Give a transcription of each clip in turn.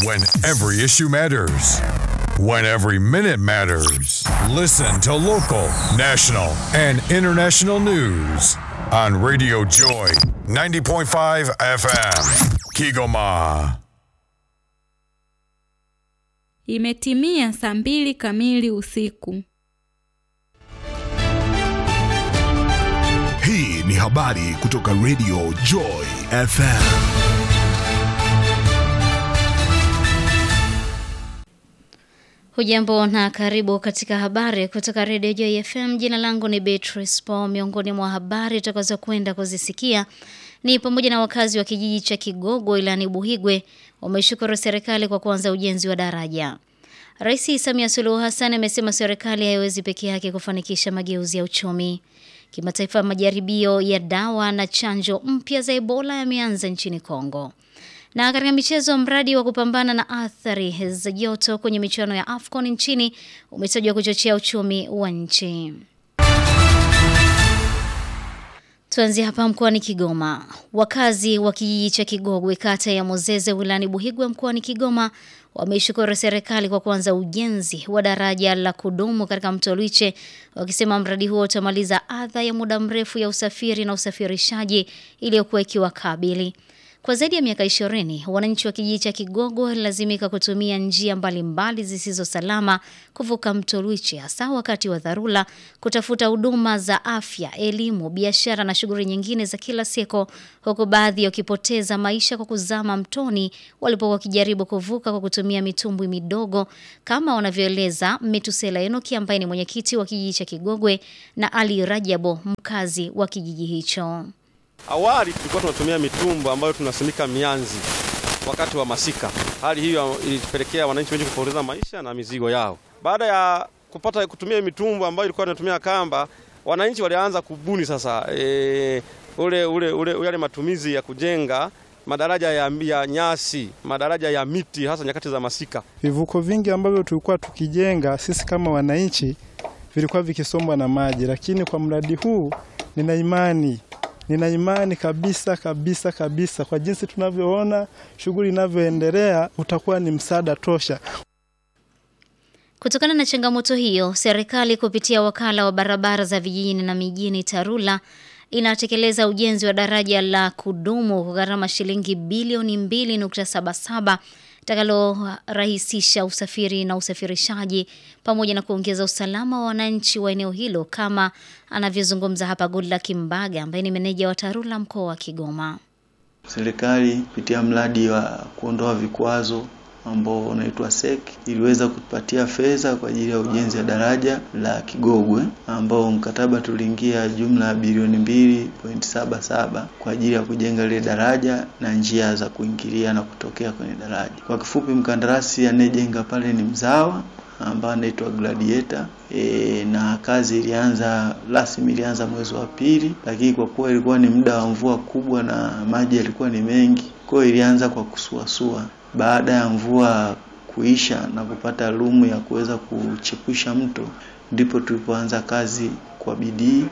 When every issue matters. When every minute matters. Listen to local, national, and international news on Radio Joy 90.5 FM. Kigoma. Imetimia saa mbili kamili usiku. Hii ni habari kutoka Radio Joy FM. Hujambo na karibu katika habari kutoka Radio Joy FM. Jina langu ni Beatrice Paul. Miongoni mwa habari tutakazo kwenda kuzisikia ni pamoja na wakazi wa kijiji cha Kigogo ilani Buhigwe wameshukuru serikali kwa kuanza ujenzi wa daraja. Rais Samia Suluhu Hassan amesema serikali haiwezi peke yake kufanikisha mageuzi ya uchumi. Kimataifa, majaribio ya dawa na chanjo mpya za Ebola yameanza nchini Kongo. Na katika michezo, mradi wa kupambana na athari za joto kwenye michuano ya AFCON nchini umetajwa kuchochea uchumi wa nchi. Tuanzie hapa mkoani Kigoma. Wakazi wa kijiji cha Kigogwe kata ya Mozeze wilani Buhigwe mkoani Kigoma wameishukuru serikali kwa kuanza ujenzi wa daraja la kudumu katika mto Lwiche wakisema mradi huo utamaliza adha ya muda mrefu ya usafiri na usafirishaji iliyokuwa ikiwakabili. Kwa zaidi ya miaka ishirini, wananchi wa kijiji cha Kigogo walilazimika kutumia njia mbalimbali zisizo salama kuvuka mto Lwiche, hasa wakati wa dharura, kutafuta huduma za afya, elimu, biashara na shughuli nyingine za kila siku, huku baadhi wakipoteza maisha kwa kuzama mtoni walipokuwa wakijaribu kuvuka kwa kutumia mitumbwi midogo, kama wanavyoeleza Metusela Enoki ambaye ni mwenyekiti wa kijiji cha Kigogwe na Ali Rajabo, mkazi wa kijiji hicho. Awali tulikuwa tunatumia mitumbo ambayo tunasimika mianzi wakati wa masika. Hali hiyo ilipelekea wananchi wengi kupoteza maisha na mizigo yao. Baada ya kupata kutumia mitumbo ambayo ilikuwa inatumia kamba, wananchi walianza kubuni sasa e, ule, ule, ule, yale matumizi ya kujenga madaraja ya, ya nyasi, madaraja ya miti hasa nyakati za masika. Vivuko vingi ambavyo tulikuwa tukijenga sisi kama wananchi vilikuwa vikisombwa na maji, lakini kwa mradi huu nina imani nina imani kabisa kabisa kabisa, kwa jinsi tunavyoona shughuli inavyoendelea, utakuwa ni msaada tosha. Kutokana na changamoto hiyo, serikali kupitia wakala wa barabara za vijijini na mijini TARURA inatekeleza ujenzi wa daraja la kudumu kwa gharama shilingi bilioni 2.77 takalorahisisha usafiri na usafirishaji pamoja na kuongeza usalama wa wananchi wa eneo hilo, kama anavyozungumza hapa Goodluck Mbaga ambaye ni meneja wa TARURA mkoa wa Kigoma. Serikali kupitia mradi wa kuondoa vikwazo ambao unaitwa SEC iliweza kupatia fedha kwa ajili ya ujenzi wa daraja la Kigogwe ambao mkataba tuliingia jumla ya bilioni mbili pointi saba saba kwa ajili ya kujenga ile daraja na njia za kuingilia na kutokea kwenye daraja. Kwa kifupi, mkandarasi anayejenga pale ni mzawa ambaye anaitwa Gladiator. E, na kazi ilianza rasmi ilianza mwezi wa pili, lakini kwa kuwa ilikuwa ni muda wa mvua kubwa na maji yalikuwa ni mengi, kwa hiyo ilianza kwa kusuasua baada ya mvua kuisha na kupata lumu ya kuweza kuchepusha mto, ndipo tulipoanza kazi kwa bidii.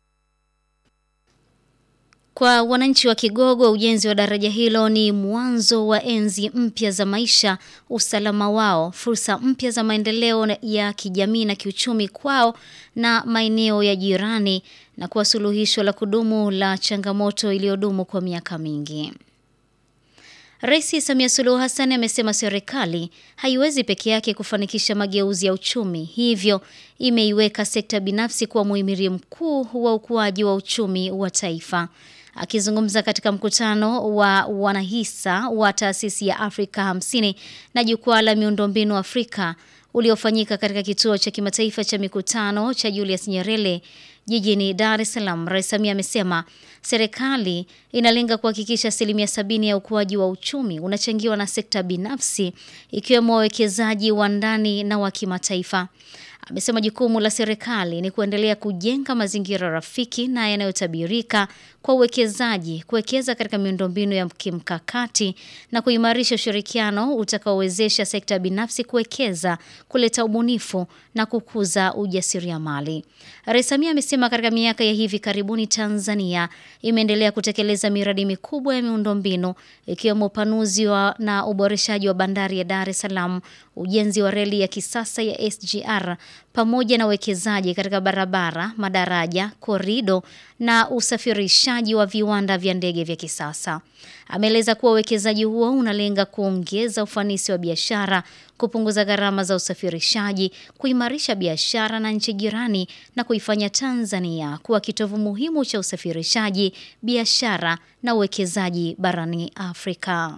Kwa wananchi wa Kigogo, ujenzi wa daraja hilo ni mwanzo wa enzi mpya za maisha, usalama wao, fursa mpya za maendeleo ya kijamii na kiuchumi kwao na maeneo ya jirani, na kuwa suluhisho la kudumu la changamoto iliyodumu kwa miaka mingi. Rais Samia Suluhu Hassan amesema serikali haiwezi peke yake kufanikisha mageuzi ya uchumi, hivyo imeiweka sekta binafsi kuwa muhimili mkuu wa ukuaji wa uchumi wa taifa. Akizungumza katika mkutano wa wanahisa wa taasisi ya Afrika hamsini na jukwaa la miundombinu Afrika uliofanyika katika kituo cha kimataifa cha mikutano cha Julius Nyerere jijini Dar es Salaam, Rais Samia amesema serikali inalenga kuhakikisha asilimia sabini ya ukuaji wa uchumi unachangiwa na sekta binafsi ikiwemo wawekezaji wa ndani na wa kimataifa. amesema jukumu la serikali ni kuendelea kujenga mazingira rafiki na yanayotabirika kwa uwekezaji, kuwekeza katika miundombinu ya kimkakati na kuimarisha ushirikiano utakaowezesha sekta binafsi kuwekeza, kuleta ubunifu na kukuza ujasiriamali. Rais Samia amesema katika miaka ya hivi karibuni Tanzania imeendelea kutekeleza miradi mikubwa ya miundombinu ikiwemo upanuzi wa na uboreshaji wa bandari ya Dar es Salaam, ujenzi wa reli ya kisasa ya SGR pamoja na uwekezaji katika barabara, madaraja, korido na usafirishaji wa viwanda vya ndege vya kisasa. Ameeleza kuwa uwekezaji huo unalenga kuongeza ufanisi wa biashara, kupunguza gharama za usafirishaji, kuimarisha biashara na nchi jirani na kuifanya Tanzania kuwa kitovu muhimu cha usafirishaji, biashara na uwekezaji barani Afrika.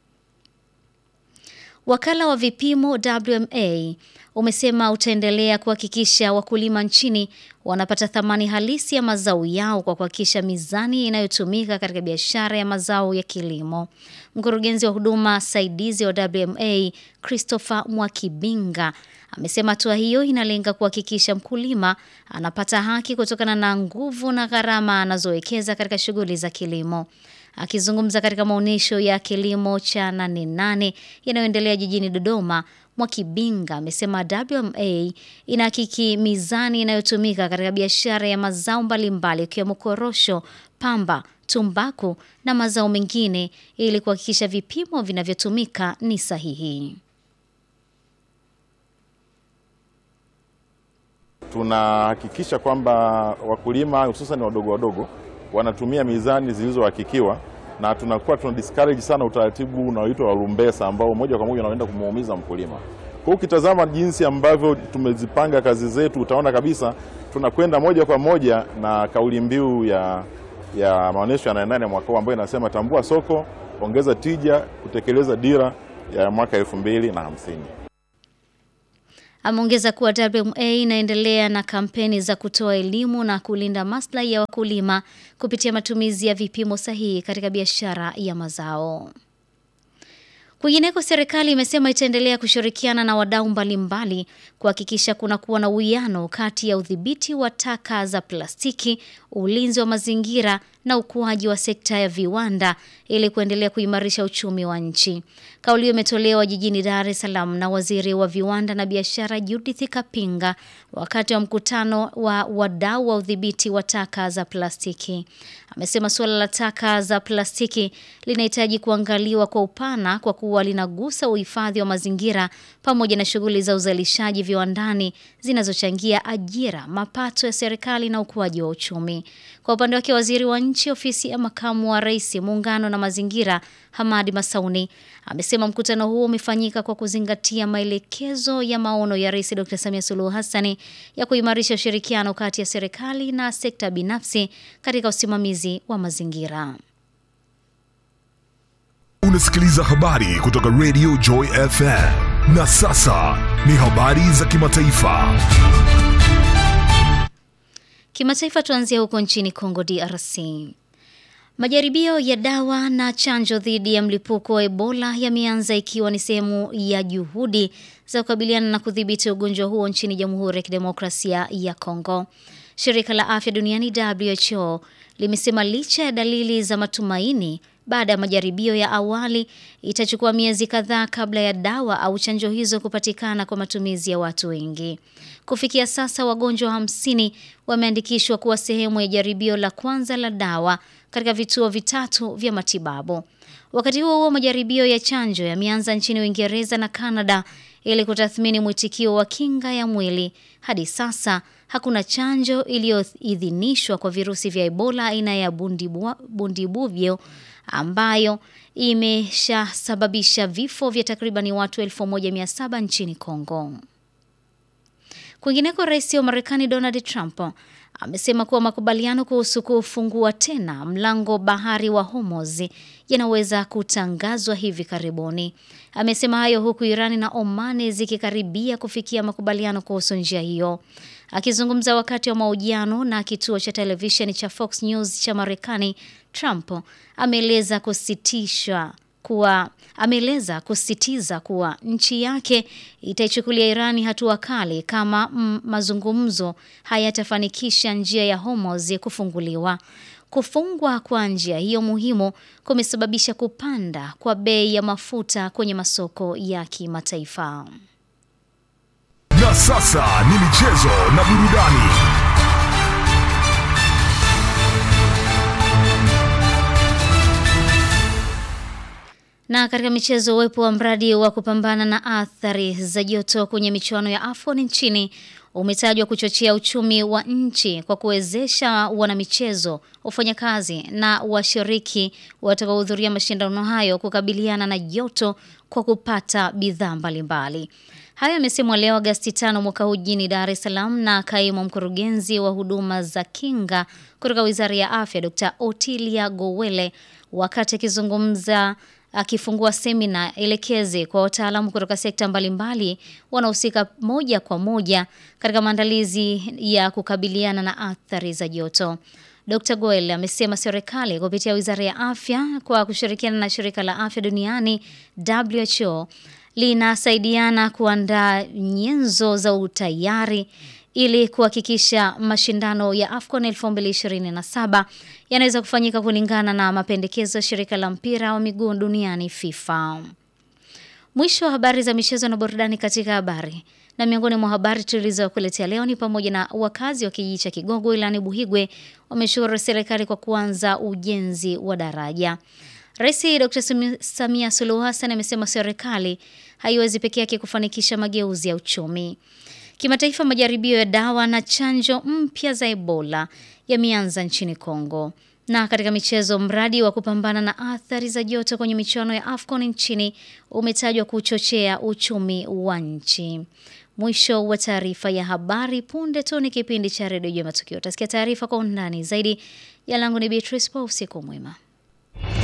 Wakala wa vipimo WMA umesema utaendelea kuhakikisha wakulima nchini wanapata thamani halisi ya mazao yao kwa kuhakikisha mizani inayotumika katika biashara ya mazao ya kilimo. Mkurugenzi wa huduma saidizi wa WMA Christopher Mwakibinga amesema hatua hiyo inalenga kuhakikisha mkulima anapata haki kutokana na nguvu na gharama anazowekeza katika shughuli za kilimo. Akizungumza katika maonyesho ya kilimo cha nane nane yanayoendelea jijini Dodoma, Mwakibinga amesema WMA inahakiki mizani inayotumika katika biashara ya mazao mbalimbali ikiwemo korosho, pamba, tumbaku na mazao mengine ili kuhakikisha vipimo vinavyotumika ni sahihi. Tunahakikisha kwamba wakulima hususan wadogo wadogo wanatumia mizani zilizohakikiwa na tunakuwa tuna discourage sana utaratibu unaoitwa wa lumbesa ambao moja kwa moja unaenda kumuumiza mkulima. Kwa ukitazama jinsi ambavyo tumezipanga kazi zetu, utaona kabisa tunakwenda moja kwa moja na kauli mbiu ya, ya maonyesho ya nane nane mwaka huu ambayo inasema tambua soko, ongeza tija, kutekeleza dira ya mwaka elfu mbili na hamsini. Ameongeza kuwa WMA inaendelea na kampeni za kutoa elimu na kulinda maslahi ya wakulima kupitia matumizi ya vipimo sahihi katika biashara ya mazao. Kwingineko, serikali imesema itaendelea kushirikiana na wadau mbalimbali kuhakikisha kuna kuwa na uwiano kati ya udhibiti wa taka za plastiki, ulinzi wa mazingira na ukuaji wa sekta ya viwanda ili kuendelea kuimarisha uchumi wa nchi. Kauli hiyo imetolewa jijini Dar es Salaam na waziri wa viwanda na biashara Judith Kapinga wakati wa mkutano wa wadau wa udhibiti wa taka za plastiki. Amesema suala la taka za plastiki linahitaji kuangaliwa kwa upana kwa kuwa linagusa uhifadhi wa mazingira pamoja na shughuli za uzalishaji viwandani zinazochangia ajira, mapato ya serikali na ukuaji wa uchumi. Kwa upande wake, waziri wa nchi ofisi ya makamu wa rais, muungano na mazingira, Hamadi Masauni amesema mkutano huo umefanyika kwa kuzingatia maelekezo ya maono ya Rais Dr. Samia Suluhu Hassani ya kuimarisha ushirikiano kati ya serikali na sekta binafsi katika usimamizi wa mazingira. Unasikiliza habari kutoka Radio Joy FM. Na sasa ni habari za kimataifa. Kimataifa, tuanzie huko nchini Kongo DRC. Majaribio ya dawa na chanjo dhidi ya mlipuko wa Ebola yameanza ikiwa ni sehemu ya juhudi za kukabiliana na kudhibiti ugonjwa huo nchini Jamhuri ya Kidemokrasia ya Kongo. Shirika la Afya Duniani WHO limesema licha ya dalili za matumaini baada ya majaribio ya awali, itachukua miezi kadhaa kabla ya dawa au chanjo hizo kupatikana kwa matumizi ya watu wengi. Kufikia sasa, wagonjwa hamsini wameandikishwa kuwa sehemu ya jaribio la kwanza la dawa katika vituo vitatu vya matibabu. Wakati huo huo, majaribio ya chanjo yameanza nchini Uingereza na Kanada ili kutathmini mwitikio wa kinga ya mwili. Hadi sasa hakuna chanjo iliyoidhinishwa kwa virusi vya Ebola aina ya bundibuvyo ambayo imeshasababisha vifo vya takribani watu 1700 nchini Kongo. Kwingineko, rais wa Marekani Donald Trump amesema kuwa makubaliano kuhusu kufungua tena mlango bahari wa Hormuz yanaweza kutangazwa hivi karibuni. Amesema hayo huku Irani na Omani zikikaribia kufikia makubaliano kuhusu njia hiyo. Akizungumza wakati wa mahojiano na kituo cha televisheni cha Fox News cha Marekani, Trump ameeleza kusitishwa kuwa ameeleza kusisitiza kuwa nchi yake itaichukulia Irani hatua kali kama mm, mazungumzo hayatafanikisha njia ya Hormuz kufunguliwa. Kufungwa kwa njia hiyo muhimu kumesababisha kupanda kwa bei ya mafuta kwenye masoko ya kimataifa. Na sasa ni michezo na burudani. Na katika michezo, uwepo wa mradi wa kupambana na athari za joto kwenye michuano ya AFCON nchini umetajwa kuchochea uchumi wa nchi kwa kuwezesha wanamichezo, wafanyakazi na washiriki watakaohudhuria mashindano hayo kukabiliana na joto kwa kupata bidhaa mbalimbali. Hayo yamesemwa leo Agasti tano mwaka huu jijini Dar es Salaam na kaimu mkurugenzi wa huduma za kinga kutoka Wizara ya Afya Dr. Otilia Gowele wakati akizungumza akifungua semina elekezi kwa wataalamu kutoka sekta mbalimbali wanaohusika moja kwa moja katika maandalizi ya kukabiliana na athari za joto. Dr. Goel amesema serikali kupitia Wizara ya Afya kwa kushirikiana na Shirika la Afya Duniani WHO linasaidiana kuandaa nyenzo za utayari ili kuhakikisha mashindano ya AFCON 2027 yanaweza kufanyika kulingana na mapendekezo ya shirika la mpira wa miguu duniani FIFA. Mwisho wa habari za michezo na burudani katika habari. Na miongoni mwa habari tulizokuletea leo ni pamoja na wakazi wa kijiji cha Kigogo wilayani Buhigwe wameshukuru serikali kwa kuanza ujenzi wa daraja. Rais Dr. Samia Suluhu Hassan amesema serikali haiwezi peke yake kufanikisha mageuzi ya uchumi. Kimataifa, majaribio ya dawa na chanjo mpya za Ebola yameanza nchini Kongo. Na katika michezo, mradi wa kupambana na athari za joto kwenye michuano ya AFCON nchini umetajwa kuchochea uchumi wa nchi. Mwisho wa taarifa ya habari. Punde tu ni kipindi cha redio ya Matukio. Utasikia taarifa kwa undani zaidi. Jina langu ni Beatrice Paul. Usiku mwema.